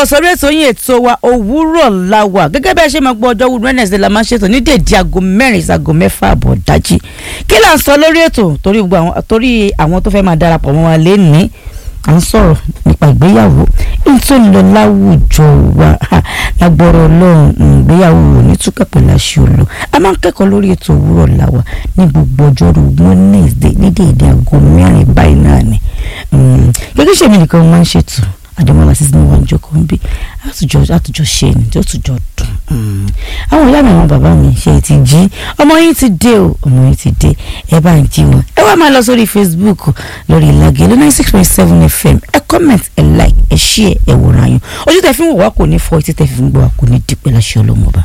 káàbọ̀ sórí ètò yín ètò wa òwúrọ̀ la wà gẹ́gẹ́ bí a ṣe máa gbọ́ ọjọ́ wúru wednesday la máa ń ṣètò ní dèdí aago mẹ́rin ìsago mẹ́fà àbọ̀ dájí kí là ń sọ lórí ètò torí gbogbo àwọn torí àwọn tó fẹ́ máa darapọ̀ mọ́ wa lénìí à ń sọ̀rọ̀ nípa ìgbéyàwó ní tó ń lọ láwùjọ wa lágbọ́rọ̀ ọlọ́run ìgbéyàwó ò ní túkà pẹ̀lú àṣẹ olù a máa ń kẹ́kọ̀ọ́ lórí ètò òwúrọ̀ la wà ní gbogbo ọjọ́rú wednesday ní dèdí aago mẹ́rin báyìí náà ni gẹ́gẹ́ ṣèmi nìkan mo máa ń ṣètò àjọmọ́lá sísè ní wọn jókòó ń bí àtújọ àtújọ ṣe ni tí ó tùjọ dùn. àwọn ìyá mi àwọn bàbá mi ṣe ti jí ọmọ yín ti dé o ọmọ yín ti dé ẹ bá ń jí wọn. ẹ wá máa lọ sórí facebook lórí ìlàgé lónà six point seven fm ẹ comment ẹ like ẹ share ẹ wòran yín ojú tẹ fi ń wò wá kò ní fọ́ etí tẹ fi ń gbọ́ wá kò ní dípẹ́ láṣẹ ọlọ́mọba.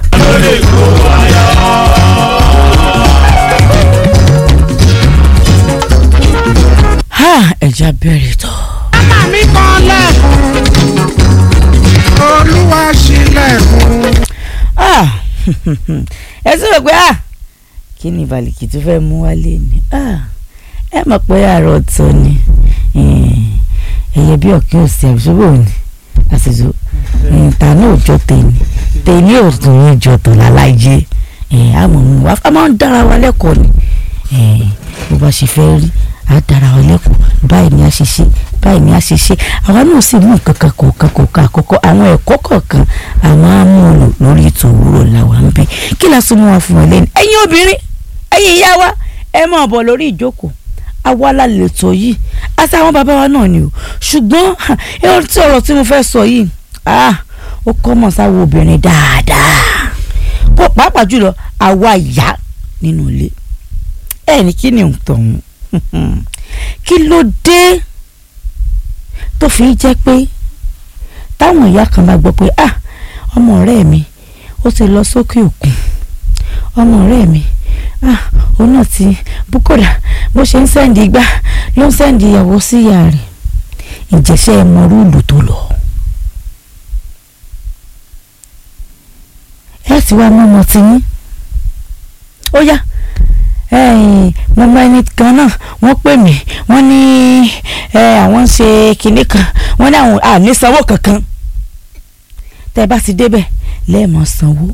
ha ẹja bẹ̀rẹ̀ tán Màmá mi kan lẹ́kùn. Olúwa ṣílẹ̀kùn. ah ẹ sì rò pé ah kí ni ìbàlìkì tó fẹ́ mú wálé ni ah ẹ mọ̀ pé àárọ̀ ọ̀tọ̀ ni ẹ̀yẹ bí ọ̀kẹ́ òsì àbísọ́bọ̀ ni àṣìṣe ìta náà jọ tèmi tèmi ò tún ní jọ tó lálájẹ àmọ́ mi wá a máa ń dára wa lẹ́kọ̀ọ́ ni bó bá ṣe fẹ́ rí a dára wa lẹ́kọ̀ọ́ báyìí ni a ṣe ṣe báyìí ni a ṣe ṣe àwa náà sì mú nǹkan kan kọ̀ọ̀kan kọ̀ọ̀kan àkọ́kọ́ àwọn ẹ̀kọ́ kọ̀ọ̀kan àwọn amúlò lórí ètò òwúrọ̀ làwa ń bẹ kí la sọ mọ́ wa fún wọn lẹ́nu ẹ̀yin obìnrin ẹ̀yin ìyá wa ẹ máa bọ̀ lórí ìjókòó àwa la lè tó yìí àti àwọn bàbá wa náà ni o ṣùgbọ́n ẹ̀rọ tí ọ̀rọ̀ tí mo fẹ́ sọ yìí ó kọ́ mọ̀ sáwọ́ obìnrin dáadáa pàápàá jùlọ àwa ìyá nínú ilé ẹ̀ ní kí ni òǹtọ̀hún kí ló dé tó fi jẹ́ pé táwọn ìyá kan bá gbọ́ pé ah ọmọ ọ̀rẹ́ mi ó ti lọ sókè òkun ọmọ ọ̀rẹ́ mi ah òun náà ti búkọ̀dà bó ṣe ń sẹ́ǹdì igbá ló ń sẹ́ǹdì ìyàwó sí ìyá rẹ̀ ìjẹ́sẹ́ ẹ mọ rúùlù tó lọ. ẹ ti wá mú ọmọ tí yín ó yá mo mọ ẹni kan náà wọ́n pè mí wọ́n ní àwọn ń ṣe kinní kan wọ́n ní àwọn àní sanwó kankan tẹ́ ẹ bá ti débẹ̀ lẹ́ẹ̀mọ́ sanwó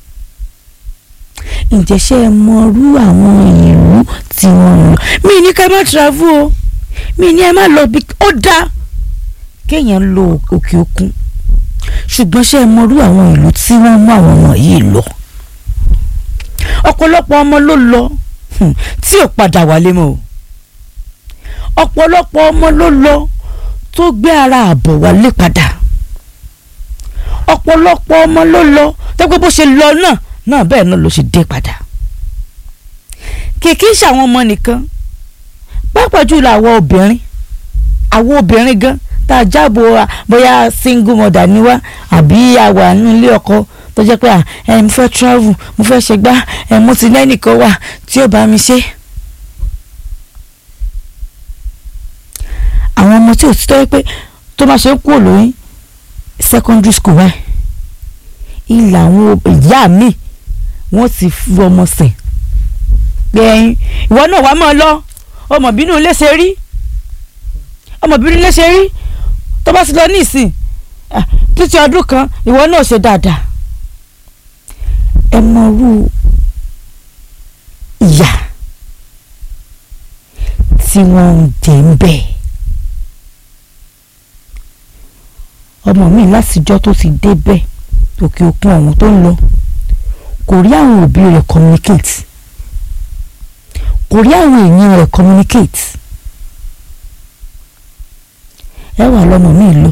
ǹjẹ́ ṣé ẹ mọrú àwọn ìlú tí wọ́n ń lọ mí ní ká má travel o mí ní ẹ má lọ bí ó dáa kéèyàn lọ òkè òkun ṣùgbọ́n ṣé ẹ mọrú àwọn ìlú tí wọ́n mú àwọn ọmọ yìí lọ ọ̀pọ̀lọpọ̀ ọmọ ló lọ tí ò padà wálé mọ́ o ọ̀pọ̀lọpọ̀ ọmọ ló lọ tó gbé ara àbọ̀ wálé padà ọ̀pọ̀lọpọ̀ ọmọ ló lọ tó gbé bó ṣe lọ náà náà bẹ́ẹ̀ náà ló ṣe dé padà kìkì ṣàwọn ọmọ nìkan pàápàá jùlọ àwọn obìnrin àwọn obìnrin gan tá a jábọ̀ bóyá single mother ni wá àbí àwa nílé ọkọ tó jẹ́ pé ẹ mo fẹ́ travel mo fẹ́ ṣe gbá ẹ mo ti lẹ́nìkan wà tí ó bá mi ṣe. àwọn ọmọ tí ò ti tọ́ pé tó máa ṣe ń kúrò lóyún secondary school wa ilà àwọn ìyá mi wọ́n ti fi ọmọ sìn pé ẹyin ìwọ náà wàá máa lọ ọmọbìnrin lè ṣe rí ọmọbìnrin lè ṣe rí tó bá ti lọ ní ìsìn títí ọdún kan ìwọ náà ṣe dáadáa ẹ mọrú ìyà tí wọ́n ń jẹ ń bẹ̀. ọmọ mi látijọ́ tó ti débẹ̀ òkè òkun ọ̀hún tó ń lọ kò rí àwọn òbí rẹ̀ communicate kò rí àwọn èèyàn rẹ̀ communicate ẹ wà lọ́mọ mi lọ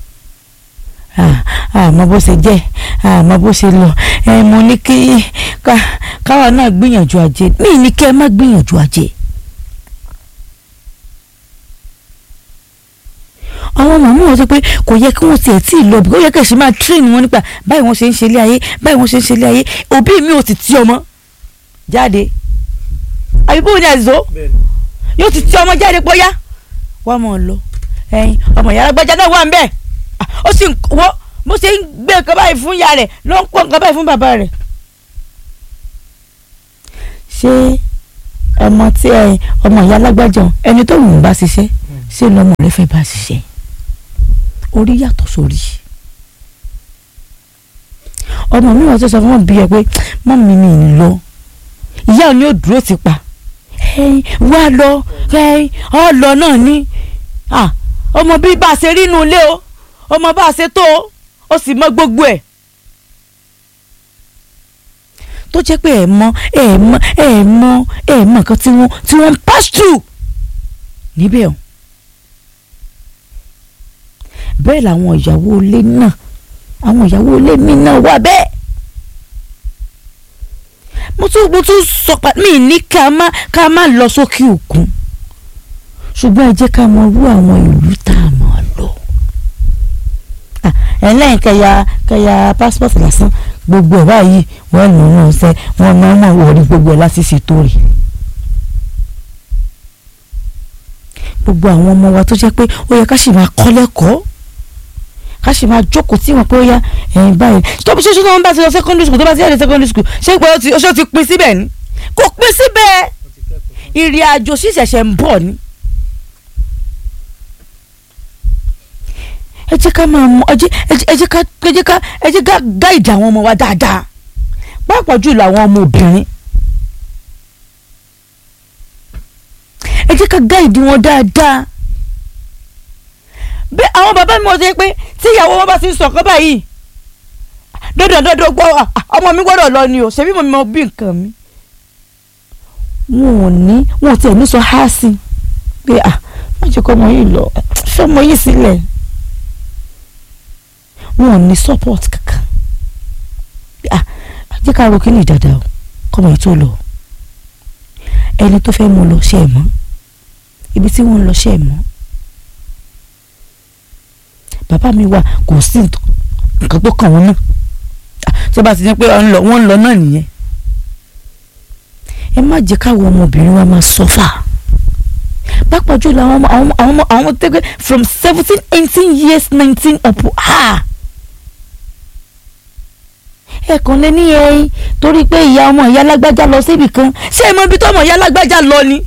àmọ́ bó ṣe jẹ́ àmọ́ bó ṣe lọ ẹ mo ní kí káwa náà gbìyànjú ajé mí ní kí ẹ má gbìyànjú ajé. àwọn ọmọ mi wọ́n sọ pé kò yẹ kí wọ́n tiẹ̀ tí ì lọ bí ó yẹ kí ẹ ṣe máa train wọn nípa báyìí wọ́n ṣe ń ṣe ilé ayé báyìí wọ́n ṣe ń ṣe ilé ayé òbí mi ò ti tí ọmọ jáde àbí bóun ni àzọ yóò ti tí ọmọ jáde pọ́yá wọ́n mọ̀ ọ́ lọ ẹyin ọmọ ìyá alágbájá náà wà ń bẹ́ẹ̀ ó sì wọ́ bó ṣe ń gbé nǹkan báyìí fún ìyá rẹ̀ ló ń kó nǹkan báyìí fún bàbá rẹ̀. ṣé ọmọ tí ẹ ọmọ ìyá alágbájá ẹni tó wù ú bá ṣiṣẹ́ ṣé lọ́mọ rẹ̀ fẹ́ bá ṣiṣẹ́ orí yàtọ̀ sórí ọmọ mi wà tó sọ fún wọn bí ẹ pé mọ́ mi mi ń lọ ìyá ò ní ò dúró ti pa ẹ̀yin wá lọ ẹ̀yin ọ lọ náà ní Ah, ọmọ bí bá a ṣe rí inú ilé o ọmọ bá a ṣe tó o ó sì mọ gbogbo ẹ̀ tó jẹ́ pé ẹ̀ mọ ẹ̀ mọ ẹ̀ mọ ẹ̀ mọ nǹkan tí wọ́n tí wọ́n ń pass through níbẹ̀ o bẹ́ẹ̀ làwọn ìyàwó ilé náà àwọn ìyàwó ilé mi náà wà bẹ́ẹ̀ mo tún mo tún sọ pa mí ní ká má ká má lọ sókè òkun ṣùgbọ́n ẹ jẹ́ ká mọ irú àwọn ìlú tá a mọ̀ lọ. Ah, ẹlẹ́yìn kẹyà kẹyà passport lásán gbogbo ẹ̀ báyìí wọ́n lò wọ́n ṣe wọ́n máa mọ̀ wọ̀rí gbogbo ẹ̀ láti ṣètò rẹ̀. gbogbo àwọn ọmọ wa tó jẹ́ pé ó yẹ ká sì máa kọ́ lẹ́kọ̀ọ́ ká sì máa jókòó tí wọ́n pé ó yá ẹ̀yìn báyìí tó bí ṣoṣo náà wọ́n bá ti lọ secondary school tó bá ti yàrá secondary school ṣé pé ó ti ó ti pin síbẹ̀ ni kò pin síbẹ̀ ìrìn àjò sì ṣẹ̀ṣẹ̀ ń bọ̀ ni. ẹ jẹ́ ká máa mọ ẹ jẹ́ ẹ jẹ́ ká ẹ jẹ́ ká ẹ jẹ́ ká gáìdì àwọn ọmọ wa dáadáa pàápàá jùlọ àwọn ọmọ obìnrin ẹ jẹ́ ká gáìdì wọn dáadáa bẹ́ẹ̀ àwọn bàbá mi wọ́n ṣe pé tí ìyàwó wọn bá ti ń sọ̀kan báyìí dandan dandan gbọ́ ọmọ mi gbọ́dọ̀ lọ ni o ṣebí mo mọ bí nǹkan mi wọn ò ní wọn ò tiẹ̀ ní sọ há sí pé à má jẹ́ kọ́ ọmọ yìí lọ fẹ́ ọmọ yìí sílẹ̀ wọn ò ní support kankan ah jẹ́ ká ro kíní dáadáa o kọ́mọ yìí tó lọ ẹni tó fẹ́ mú lọ ṣe é mọ́ ibi tí wọ́n ń lọ ṣe é mọ́ bàbá mi wà kò sí nǹkan tó kàn wọ́n náà tí wọ́n bá ti ní pé wọ́n ń lọ náà nìyẹn ẹ má jẹ́ káwọn ọmọbìnrin wa máa sọ́fà pápá jùlọ àwọn ọmọ àwọn ọmọ àwọn ọmọ tẹ́gbẹ́ from seventeen eighteen years nineteen up ah ẹ kàn lé ní ẹyin torí pé ìyá ọmọ ìyá alágbájá lọ síbì kan ṣé ẹ mọ ibi tó ọmọ ìyá alágbájá lọ ni.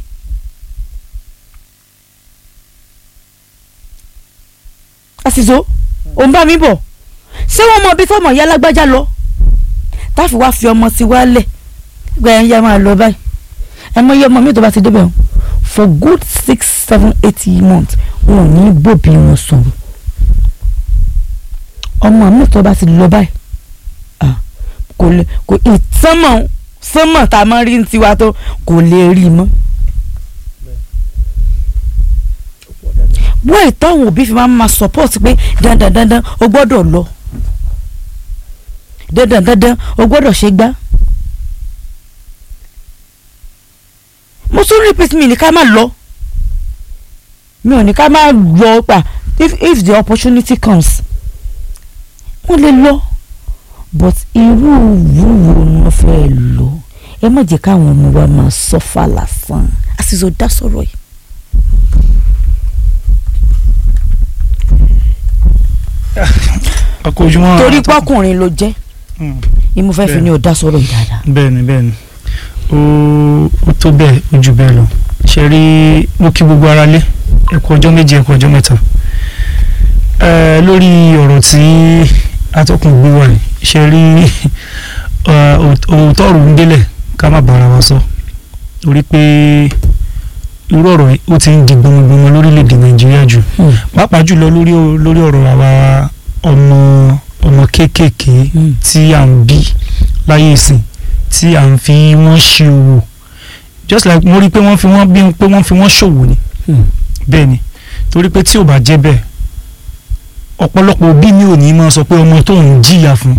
àṣìṣó òun bá mi bọ̀ ṣé wọ́n mọ ibi tó ọmọ ìyá alágbájá lọ táfi wá fi ọmọ sí wálẹ̀ gba ẹ̀yìn ya máa lọ báyìí ẹ mọ iye ọmọ mi tó bá ti débẹ̀ o for good six seven eight months wọn ò ní bòbí wọn sọ̀rọ̀ ọmọ mi tó bá ti lọ báyìí kò lè kò ìtánmọ̀ sánmọ̀ tá a máa rí ní tiwa tó kò lè rí mọ́. wọ́n ìtọ́hún òbí fi máa ń ma support pé dandan dandan o gbọ́dọ̀ lọ dandan dandan o gbọ́dọ̀ ṣe gbá. mo tún repeat mi ní ká má lọ mi ò ní ká má lọ pa if if the opportunity comes wọ́n lè lọ but irú ìwúwo ni wọ́n fẹ́ lọ ẹ má jẹ́ káwọn ọmọ wa máa sọ́fà lásán àṣìṣe dá sọ̀rọ̀ yìí. akójúmọ́ torí pọ́kùnrin ló jẹ́ ni mo fẹ́ fi ní o dá sọ̀rọ̀ yìí dáadáa. bẹ́ẹ̀ni bẹ́ẹ̀ni ó ó tó bẹ́ẹ̀ ó jù bẹ́ẹ̀ lọ ṣe rí mo kí gbogbo ara lé ẹ̀kọ́ ọjọ́ méje ẹ̀kọ́ ọjọ́ mẹ́ta ẹ lórí ọ̀rọ̀ tí atọ́kùn gbé wà ní ṣe rí òótọ́ ọ̀rọ̀ ń délẹ̀ ká má bára wa sọ torí pé irú ọ̀rọ̀ yìí ó ti ń di gbọmọgbọmọ lórílẹ̀‐èdè nàìjíríà jù pàápàá jùlọ lórí lórí ọ̀rọ̀ àwa ọmọ ọmọ kéékèèké tí à ń bí láyé ìsìn tí à ń fi wọ́n ṣe òwò just like mo rí i pé wọ́n fi wọ́n bí pé wọ́n fi wọ́n ṣòwò ni bẹ́ẹ̀ ni torí pé tí ò bá jẹ́ bẹ́ẹ̀ ọ̀pọ̀lọpọ̀ òbí mi ò ní máa sọ pé ọmọ tóun jìyà fún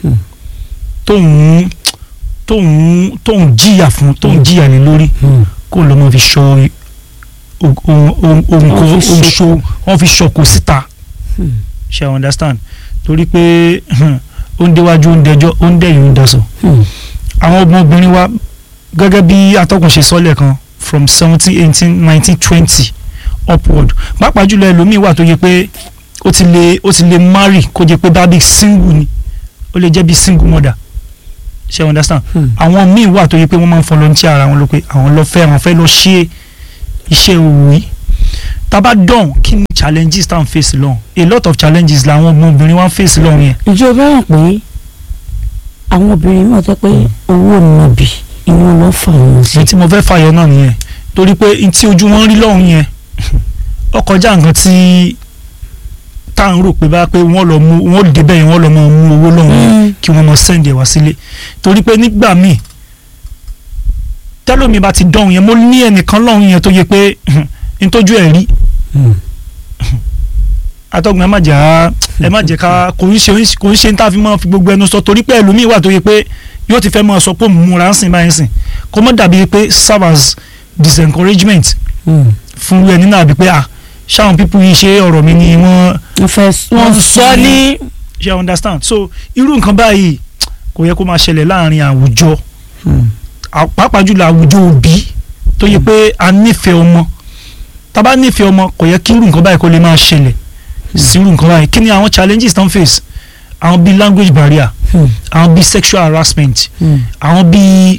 tóun tóun tóun jìyà fún tóun jìyà ní lórí kó ló máa fi ṣọ ohun kan ohun ṣo wọ́n fi ṣọkò síta ṣe i understand torí pé ó ń déwájú ó ń dẹjọ́ ó ń dẹ̀yìn ó ń dasọ̀ àwọn ọmọbìnrin wa gẹ́gẹ́ bí atọ́kùn ṣe sọ́lẹ̀ kan from seventeen eighteen nineteen twenty upward pàápàá jùlọ ẹlòmíì wà tó yẹ pé ó ti lè ó ti lè marry kó jẹ pé bábí single ni ó lè jẹ́ bí single mother ṣe understand àwọn míì wà tó yẹ pé wọ́n máa ń volunteer ara wọn ló pé àwọn lọ fẹ́ àwọn fẹ́ lọ ṣe iṣẹ́ òwò yìí tábà dán kí ni challenges tá à ń face lọ́hùn a lot of challenges làwọn ọmọbìnrin wa ń face lọ́hùn yẹn. ìjọba hàn pé àwọn obìnrin mọ̀ tó pé owó nàbì ìwọ̀n lọ́ fà wọ́n sí. èyí tí mo fẹ́ fàyọ náà nìyẹn torí pé n tí ojú wọn rí lọ́hùn yẹn ó kọjá nǹkan tí tá à ń rò pé bá pé wọ́n lọ mú wọ́n débẹ̀ yẹn wọ́n lọ mọ mú owó lọ́hùn yẹn Mm. kí wọ́n mọ sẹ́ǹdì ẹ̀ wá sílé torí pé nígbà míì tẹ́lómi bá ti dọ̀hùn yẹn mo ní ẹnìkan lọ́hùn yẹn tó yẹ pé ntójú ẹ̀ rí Mm. atọ́gbọ̀n ẹ má jà á ẹ má jẹ́ ká kò ń ṣe kò ń ṣe ń tá a fi máa fi gbogbo ẹnu sọ torí pé ẹlòmíì wà tó yẹ pé yóò ti fẹ́ máa sọ pé òun múra ń sìn báyìí sìn kó mọ́ dàbí pé serve as disencouragement Mm. fún ẹni náà bí pé ah ṣáwọn pípú yìí ṣe ọ̀rọ̀ mi ni wọ́n wọ́n fẹ́ wọ́n sọ ní. ṣe understand so irú nǹkan báyìí kò yẹ kó máa ṣẹlẹ̀ láàrin àwùjọ Mm. à- pàápàá jùlọ àwùjọ òbí tó yẹ pé a nífẹ̀ẹ́ ọmọ tá a bá nífẹ̀ẹ́ ọmọ kò yẹ kí irú nǹkan báyìí kó lè máa ṣẹlẹ̀ sí irú nǹkan báyìí kí ni àwọn challenges tán face àwọn bíi language barrier Mm. àwọn bíi sexual harassment Mm. àwọn bíi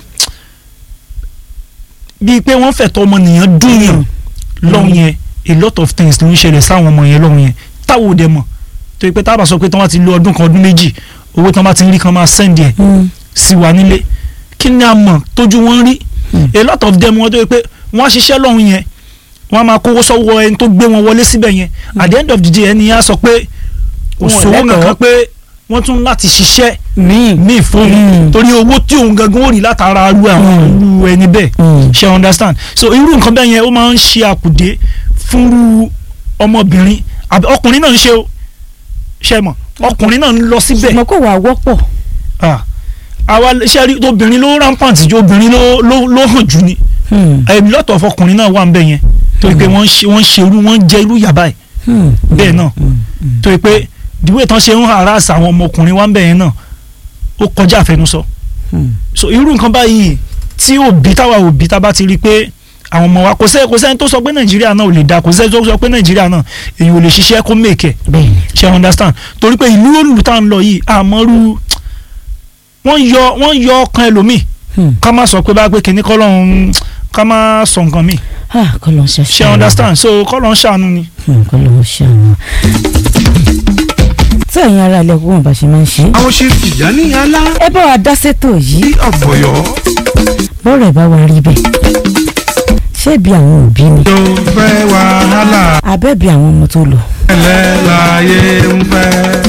bíi pé wọ́n fẹ̀tọ́ ọmọnìyàn dúnyàn lọ́hùn yẹn a lot of things ló ń ṣẹlẹ̀ sáwọn ọmọ yẹn lọ́hùn yẹn táwọn ò dẹ̀ mọ̀ tó yẹ pé táwọn bá sọ pé tí wọ́n ti lo ọdún kan ọdún méjì owó tí wọ́n bá ti ń rí kan máa send ẹ̀ Mm. sí wa nílé kí ni a mọ̀ tójú wọn rí Mm. a lot of them wọ́n tó yẹ pé wọ́n á ṣiṣẹ́ lọ́hùn yẹn wọ́n á máa kówó sọ́wọ́ ẹni tó gbé wọn wọlé síbẹ̀ yẹn at the end of the day ẹni yẹn á sọ pé kò Wọn ò sówó lẹ́tọ̀ọ́. kankan pé wọ́n tún láti ṣiṣẹ́ míì. míì fún un Mm. torí owó tí òun gangan ó rí látara irú àwọn Mm. irú ẹni bẹ́ẹ̀ Mm. ṣe understand so irú nǹkan bẹ́ẹ̀ yẹn ó máa ń ṣe àkùdé fúnrú ọmọbìnrin àbí ọkùnrin náà ń ṣe o ṣe mọ̀ ọkùnrin náà ń lọ síbẹ̀ ṣùgbọ́n kò wá wọ́pọ̀. Ah. àwa ṣe rí obìnrin ló rampant ju obìnrin ló ló ló hàn jù ni Mm. a lot of ọkùnrin náà wà ń bẹ̀ yẹn torí pé wọ́n ń ṣe wọ́n ń ṣe irú wọ́n ń jẹ irú yàbá ẹ̀ Mm. bẹ́ẹ̀ náà Mm. Mm. torí pé ìdíwé tán ṣe ń harass àwọn ọmọkùnrin wa ń bẹ̀ yẹn náà ó kọjá àfẹnusọ Mm. so irú nǹkan báyìí tí òbí táwa òbí tá a bá ti rí i pé àwọn ọmọ wa kò sẹ́ kò sẹ́ni tó sọ pé nàìjíríà náà ò lè da kò sẹ́ni tó sọ pé nàìjíríà náà èyí ò lè ṣiṣẹ́ kó mèkẹ́ bẹ́ẹ̀ni. ṣe understand torí pé ìlú òlù tá à ń lọ yìí àmọ́rú wọ́n yọ wọ́n yọ ọkàn ẹlòmíì Mm. ká má sọ pé bá pé kìnní kọ́ lọ́hún ká má sọ nǹkan míì ah kọ́ ló ń ṣe ṣe understand so kọ́ lọ́hún ṣàánú ni. Mm, kọ́ ló ń ṣe àwọn. tí ẹ̀yin ará ilé ọgbọ́n bá ṣe máa ń ṣe. àwọn ṣe tìjà ní alá ẹ bá wa dá sétò bí yìí ọ̀fọ̀yọ́ bọ́ọ̀rọ̀ ẹ̀ bá wa rí bẹ́ẹ̀. ṣé bí àwọn òbí ni tó fẹ́ wàhálà abẹ́ bí àwọn ọmọ tó lò. ẹlẹ́láyé ń fẹ́.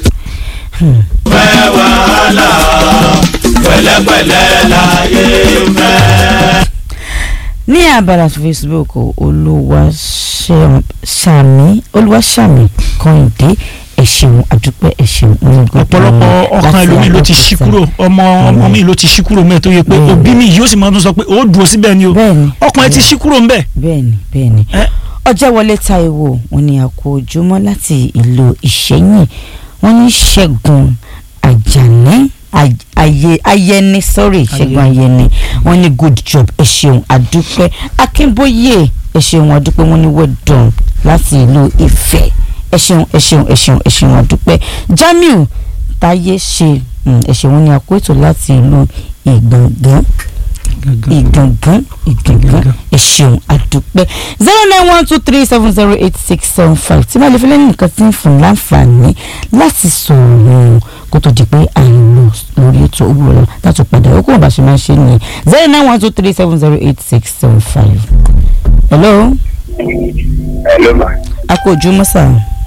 ní abala facebook olúwaṣàmì olúwaṣàmì kọ́hìndé ẹ ṣeun àdúpẹ́ ẹ ṣeun ọ̀pọ̀lọpọ̀ ọkàn ẹlòmíì ló ti ṣí kúrò ọmọ ọmọ mi ló ti ṣí kúrò mẹ́ẹ̀ tó yẹ pé Bẹ́ẹ̀ni. òbí mi yóò sì máa tún sọ pé ó dúró síbẹ̀ ni o bẹ́ẹ̀ni ọkàn ẹ ti ṣí kúrò ńbẹ̀. bẹ́ẹ̀ni bẹ́ẹ̀ni Ẹ? ọjọ́wọlé Táíwò wọn ni àkó ojúmọ́ láti ìlú Ìṣẹ́yìn wọn ní Ṣẹ́gun Àjàní Aj- Ayé- Ayẹni sorry Ṣẹ́gun Ayẹni wọn ní good job ẹ ṣeun àdúpẹ́ Akínbóyè ẹ ṣeun àdúpẹ́ wọn ní well done láti ìlú Ifẹ̀ ẹ ṣeun ẹ ṣeun ẹ ṣeun ẹ ṣeun àdúpẹ́ Jamiu Táyé ṣe mm, ẹ ṣeun wọn ní àkó ètò láti ìlú Ìgbọ̀ngàn ìgangan ìgangan ẹ ṣeun àdúpẹ́ zero nine one two three seven zero eight six seven five tí wọ́n lè fi lẹ́yìn nǹkan tí ń fún láǹfààní láti sọ̀rọ̀ kó tó di pé à ń lọ lórí ètò òwúrọ̀ láti padà ó kó wọn bá ṣe máa ṣe nìyẹn zero nine one two three seven zero eight six seven five. hello Hello ma. a kò ojú mọ́sà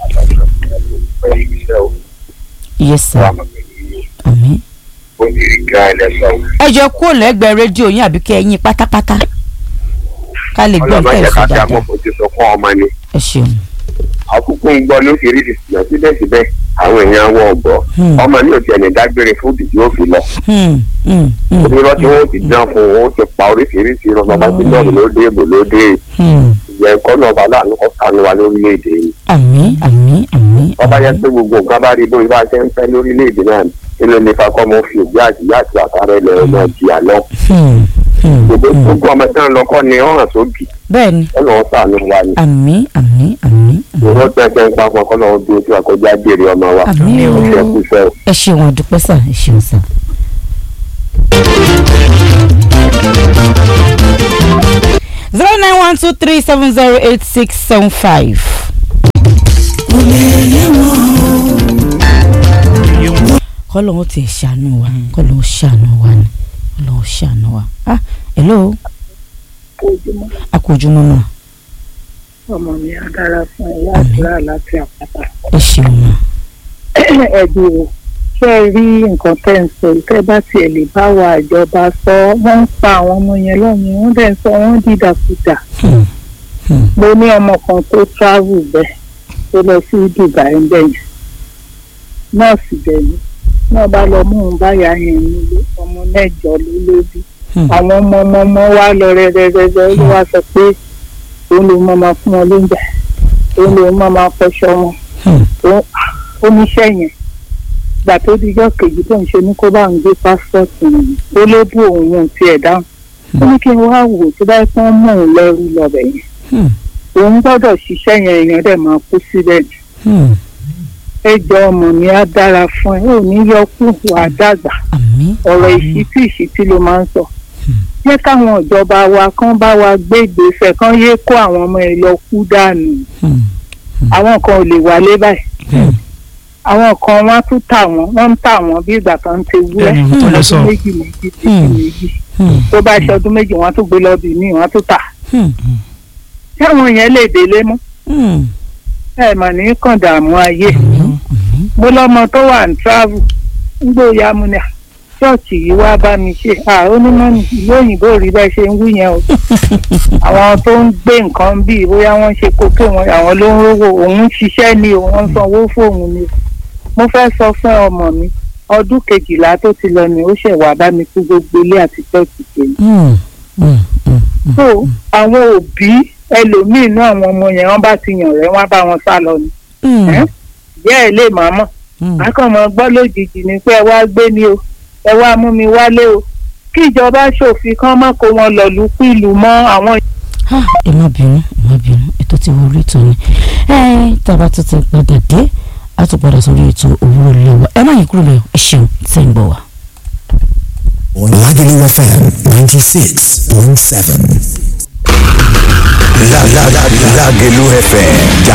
yes sir àmín. Ó ní ìgbà ẹlẹ́sọ̀. ẹ jọ kúrò lẹ́gbẹ̀ẹ́ rédíò yín àbí kẹ́ ẹ yín pátápátá ká lè gbọ́ Ọlọ́mọ nǹkan jẹ́ ẹ̀sùn ká fi dáadáa amọ̀fojú sọ fún ọmọ ni. ẹ ṣeun. Àkókò ń gbọ́ lóṣìṣẹ́ ṣùgbọ́n síbẹ̀síbẹ̀ àwọn èèyàn wọ̀ ọ̀gbọ́. Hmm. Ọmọ mi ò tiẹ̀ ní dágbére fún òbí tí ó fi lọ. Hmm, hmm, hmm, Orí lọ́tí wọn ò ti dán fún un, ó ti pa oríṣiríṣi irun bàbá tí lọ́ọ̀nù ló dé èbò ló dé. hmm. Ìyẹn kọ́ náà bá láàánú kọ́ sánú wa lórílẹ̀‐èdè yìí. àmín àmín àmín. Bọ́bá yẹ àmín. pé gbogbo nǹkan bá rí bóyá bá ṣe ń fẹ́ lórílẹ̀‐èdè náà kí ló ní fa kọ́ mọ́ fi òbí àti ìyá àti àtàrà ilẹ̀ ọmọ ìjìyà lọ. Hmm, hmm, Gbogbo hmm. gbogbo ọmọ tí wọ́n lọ kọ́ ni ọ̀hàn sóbì. bẹ́ẹ̀ni Ọ̀nà wọn sànú wa ni. àmín àmín àmín. ìwọ́n tẹ̀sẹ̀ ń pa pọ̀ kọ́ lọ́wọ́ dúró tí wàá kọjá béèrè ọmọ wa àmín ó ṣe o kú iṣẹ́ o. ẹ ṣeun àdúpẹ́ sà ẹ ṣeun sà. zero nine one two three seven zero eight six seven five. kọ́lọ́hún ti ṣàánú wa kọ́lọ́hún ṣàánú wa ni kọ́lọ́hún ṣàánú wa. ah hello ojúmọ́ a kò ojúmọ́ náà ọmọ mi á dára fún ẹ àdúrà láti àpáta. ẹ ṣeun ma. ẹ̀dùn o ṣé ẹ rí nǹkan tẹ́ ń sọ tẹ́ bá tiẹ̀ lè bá wa ìjọba sọ wọ́n ń pa àwọn ọmọ yẹn lọ́yìn wọ́n dẹ̀ ń sọ wọ́n dìdàkudà. Hmm. Hmm. mo ní ọmọ kan tó travel bẹ́ẹ̀ tó lọ sí Dubai ń bẹ̀yẹn nọ́ọ̀sì bẹ̀yẹn náà bá lọ mú un báyà yẹn nílé ọmọ mẹ́jọ ló lóbi Hmm. àwọn ọmọ ọmọ ọmọ wa lọ rẹ́rẹ́rẹ́rẹ́ ló wá sọ pé òun ló máa máa fún wọn lóúnjẹ òun ló máa máa fọṣọ wọn Hmm. ó- oníṣẹ́ yẹn gbà tó dijọ́ kejì tó ń ṣe ní kó bá ń gbé pásítọ̀tì yìí ó ló bú òun yẹn tiẹ̀ dáhùn ó ní kí n wá wò tó bá pọ́n mú òun lẹ́rú lọ́bẹ̀ yẹn Hmm. òun gbọ́dọ̀ ṣiṣẹ́ yẹn èèyàn dẹ̀ máa kú síbẹ̀ ni Hmm. ẹ jọ ọmọ mi á dára fún ẹ ò ní yọ kú wà á dàgbà àmín. ọ̀rọ̀ àmín. ìṣítí ìṣítí ló máa ń sọ jẹ́ káwọn ìjọba wa kán bá wa gbé ìgbésẹ̀ kán yé kó àwọn ọmọ ẹ lọ kú dànù Hmm. àwọn kan ò lè wálé báyìí bẹ́ẹ̀ àwọn kan wọ́n á tún tà wọ́n wọ́n ń tà wọ́n bí ìgbà kan ti wúrẹ́ bẹ́ẹ̀ ni tó lọ sọ ọdún méjì méjì méjì Hmm. méjì Hmm. tó bá ṣe ọdún méjì wọ́n á tún gbé lọ́bì míì wọ́n á tún tà Hmm. táwọn yẹn lè délé mọ́ Hmm. ẹ mà ní kàn dààmú ayé àmín. àmín. mo lọ́mọ tó wà ní travel ń gbóòyà mu ni à, ṣọ́ọ̀ṣì yìí wá bá mi ṣe à ó ní mọ́nì ìlú òyìnbó rí bẹ́ẹ̀ ṣe ń wí yẹn o àwọn tó ń gbé nǹkan bíi bóyá wọ́n ṣe kókó wọn àwọn ló ń rówó òun ń ṣiṣẹ́ ni o wọ́n ń sanwó fóun ni o mo fẹ́ sọ fún ọmọ mi ọdún kejìlá tó ti lọ ni ó ṣẹ̀ wá bá mi kú gbogbo ilé àti ṣọ́ọ̀ṣì tèmi Hmm. Hmm. Hmm. Hmm. so àwọn òbí ẹlòmíín náà àwọn ọmọ yẹn wọ́n bá ti yàn rẹ̀ wọ́n á bá wọn sá lọ ni Hmm. ẹ́ ìyá ẹ̀ lè máa mọ̀ Hmm. akọ̀mọ̀ gbọ́ lójijì ni pé ẹ wá gbé mi o ẹ wá mú mi wálé o kí ìjọba ṣòfin kán má kó wọn lọ lù pìlù mọ́ àwọn Ah, ẹ má bínú ẹ má bínú ètò tí wọ́n rí ètò ni ẹ tábà tó ti padà dé a tún padà sórí ètò òwúrọ̀ lẹ́wọ̀ ẹ má yí kúrò lẹ́yìn ẹ ṣeun tẹ́ ń bọ̀ wá. Lagelu FM 96.7. Lagelu FM.